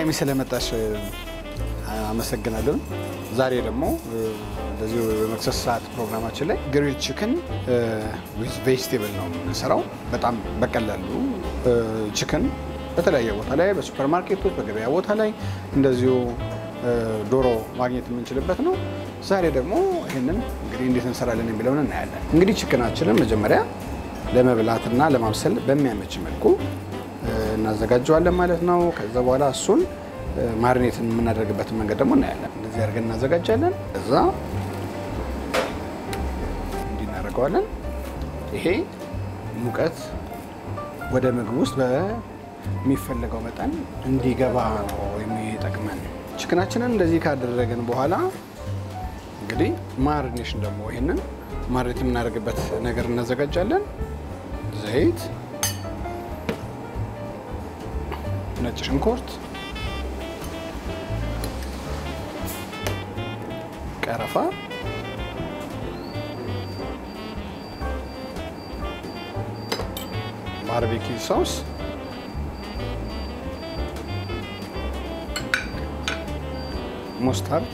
በድጋሚ ስለመጣሽ አመሰግናለሁ። ዛሬ ደግሞ እንደዚሁ የመክሰስ ሰዓት ፕሮግራማችን ላይ ግሪል ቺክን ዊዝ ቬጅቴብል ነው የምንሰራው። በጣም በቀላሉ ቺክን በተለያየ ቦታ ላይ በሱፐር ማርኬቶች፣ በገበያ ቦታ ላይ እንደዚሁ ዶሮ ማግኘት የምንችልበት ነው። ዛሬ ደግሞ ይህንን እንግዲህ እንዴት እንሰራለን የሚለውን እናያለን። እንግዲህ ቺክናችንን መጀመሪያ ለመብላትና ለማብሰል በሚያመች መልኩ እናዘጋጀዋለን ማለት ነው። ከዛ በኋላ እሱን ማሪኔትን የምናደርግበትን መንገድ ደግሞ እናያለን። እንደዚህ አድርገን እናዘጋጃለን። ከዛ እንዲህ እናደርገዋለን። ይሄ ሙቀት ወደ ምግብ ውስጥ በሚፈለገው መጠን እንዲገባ ነው የሚጠቅመን። ችክናችንን እንደዚህ ካደረግን በኋላ እንግዲህ ማሪኔሽን ደግሞ ይሄንን ማሪኔት የምናደርግበት ነገር እናዘጋጃለን። ዘይት፣ ነጭ ሽንኩርት፣ ቀረፋ፣ ባርቤኪው ሶስ፣ ሙስታርድ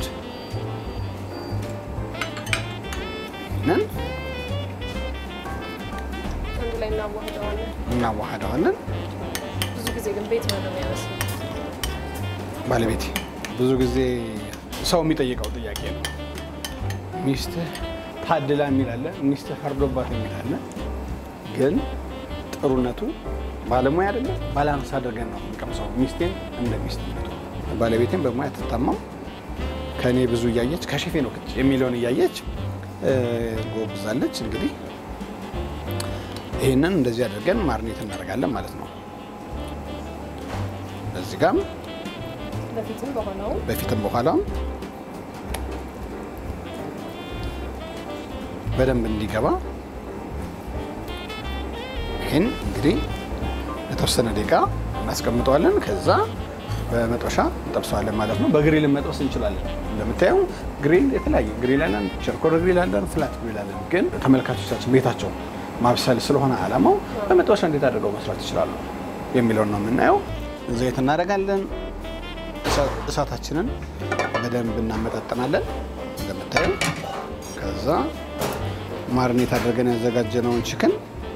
ነን አንድ ላይ እናዋህደዋለን። እናዋህደዋለን። ብዙ ጊዜ ግን ቤት ነው የሚያመስለው። ባለቤቴ ብዙ ጊዜ ሰው የሚጠይቀው ጥያቄ ነው። ሚስትህ ታድላ የሚላለ ሚስትህ ፈርዶባት የሚላለ ግን ጥሩነቱ ባለሙያ አይደለም ባላንስ አድርገን ነው የምንቀምሰው። ሚስቴን እንደ ሚስትነቱ ባለቤቴን በሙያ ትታማም ከእኔ ብዙ እያየች ከሼፌ ነው ክች የሚለውን እያየች ጎብዛለች። እንግዲህ ይህንን እንደዚህ አድርገን ማርኔት እናደርጋለን ማለት ነው። እዚህ ጋም በፊትም በሆነውም በፊትም በኋላም በደንብ እንዲገባ ይህን እንግዲህ የተወሰነ ደቂቃ እናስቀምጠዋለን። ከዛ በመጥበሻ እንጠብሰዋለን ማለት ነው። በግሪል መጥበስ እንችላለን። እንደምታየው ግሪል የተለያየ ግሪል አለን፣ ቸርኮር ግሪል አለን፣ ፍላት ግሪል አለን። ግን ተመልካቾቻችን ቤታቸው ማብሰል ስለሆነ ዓላማው በመጥበሻ እንዴት አድርገው መስራት ይችላሉ የሚለውን ነው የምናየው። ዘይት እናደርጋለን። እሳታችንን በደንብ እናመጣጠናለን እንደምታየው። ከዛ ማርኔት አድርገን ያዘጋጀነውን ችክን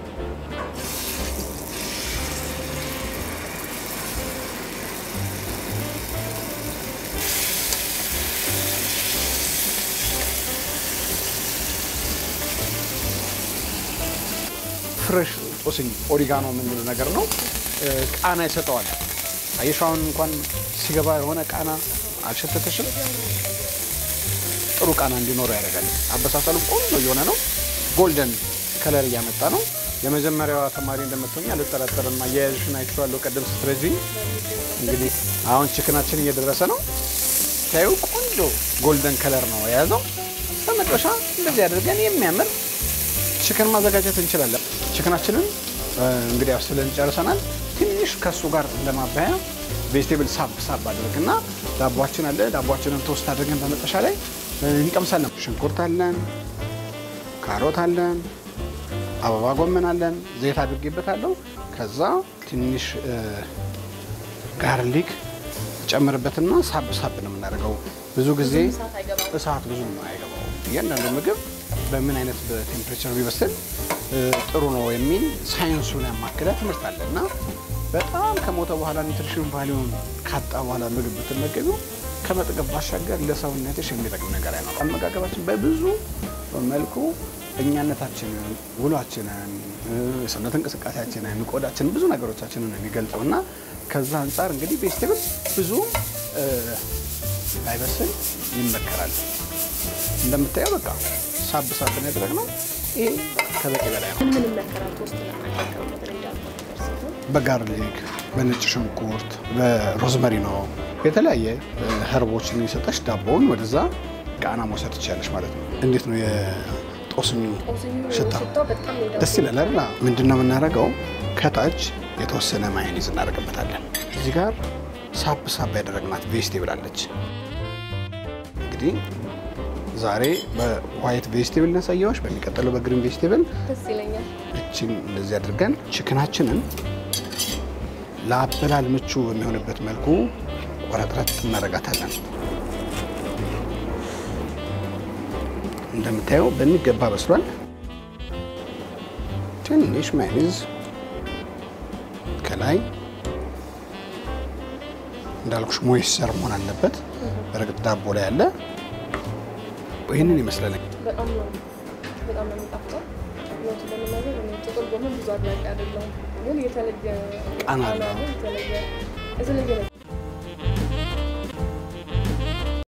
ፍሬሽ ጦስኝ ኦሪጋኖ የምንለው ነገር ነው። ቃና ይሰጠዋል። አየሻውን እንኳን ሲገባ የሆነ ቃና አልሸተተሽም? ጥሩ ቃና እንዲኖረው ያደርጋል። አበሳሰሉ ቆንጆ እየሆነ ነው። ጎልደን ከለር እያመጣ ነው። የመጀመሪያዋ ተማሪ እንደምትሆኝ አልጠራጠርም። አያያዝሽን አይቼዋለሁ ቀደም ስትረጂ። እንግዲህ አሁን ችክናችን እየደረሰ ነው። ታዩ ቆንጆ ጎልደን ከለር ነው የያዘው። በመጥበሻ እንደዚህ አድርገን የሚያምር ችክን ማዘጋጀት እንችላለን። ችክናችንን እንግዲህ አብስለን ጨርሰናል። ትንሽ ከእሱ ጋር እንደማባያ ቬጅቴብል ሳብ ሳብ አድርግና ዳቧችን አለ። ዳቧችንን ቶስት አድርገን በመጥበሻ ላይ እንቀምሳለን። ሽንኩርት አለን፣ ካሮት አለን፣ አበባ ጎመን አለን። ዘይት አድርጌበታለሁ። ከዛ ትንሽ ጋርሊክ ጨምርበትና ሳብ ሳብ ነው የምናደርገው። ብዙ ጊዜ እሳት አይገባም። እሳት ብዙ አይገባው። እያንዳንዱ ምግብ በምን አይነት በቴምፕሬቸር ቢበስል ጥሩ ነው የሚል ሳይንሱን ያማከለ ትምህርት አለ እና በጣም ከሞተ በኋላ ኒትሪሽን ቫሊዩን ካጣ በኋላ ምግብ ብትመገቢው ከመጥገብ ባሻገር ለሰውነትሽ የሚጠቅም ነገር አይኖርም። አመጋገባችን በብዙ መልኩ እኛነታችንን፣ ውሏችንን፣ የሰውነት እንቅስቃሴያችንን፣ ቆዳችንን፣ ብዙ ነገሮቻችንን ነው የሚገልጸው እና ከዛ አንጻር እንግዲህ ቬጅቴብል ብዙ ባይበስል ይመከራል። እንደምታየው በቃ ሳብ ሳብ ነው ያደረግነው። ይሄ ከበቂ በላይ ነው። ምን ምን ይመከራል? ቶስት ለማድረግ ነገር እንዳልኩት ነገር ሲሆን በጋርሊክ በነጭ ሽንኩርት በሮዝመሪ ነው የተለያየ ህርቦችን የሚሰጠሽ ዳቦውን ወደዛ ቃና መውሰድ ትችላለች ማለት ነው። እንዴት ነው የጦስኙ ጦስኙ ሽታ? ሽታው በጣም ነው ደስ ይላል አይደል? ምንድን ነው የምናደርገው? ከታች የተወሰነ ማዮኔዝ እናደርግበታለን። እዚህ ጋር ሳብ ሳብ ያደረግናት ቬጅቴብል አለች። እንግዲህ ዛሬ በዋይት ቬጅቴብል ነሳያዎች፣ በሚቀጥለው በግሪን ቬጅቴብል ደስ ይለኛል። እችን እንደዚህ አድርገን ችክናችንን ለአበላል ምቹ በሚሆንበት መልኩ ቆረጥረት እናደርጋታለን። እንደምታየው በሚገባ በስሏል። ትንሽ ማይኒዝ ከላይ እንዳልኩሽ ሞይስቸር መሆን አለበት። በእርግጥ ዳቦ ላይ ያለ ይህንን ይመስላል። በጣም ነው በጣም ነው የሚጣፍጠው። እውነቱን ለመናገር እኔ ጥቅል ጎመን ብዙ አድናቂ አይደለሁም፣ ግን የተለየ ቃና አለው። ቃና ነው፣ የተለየ የተለየ ነው።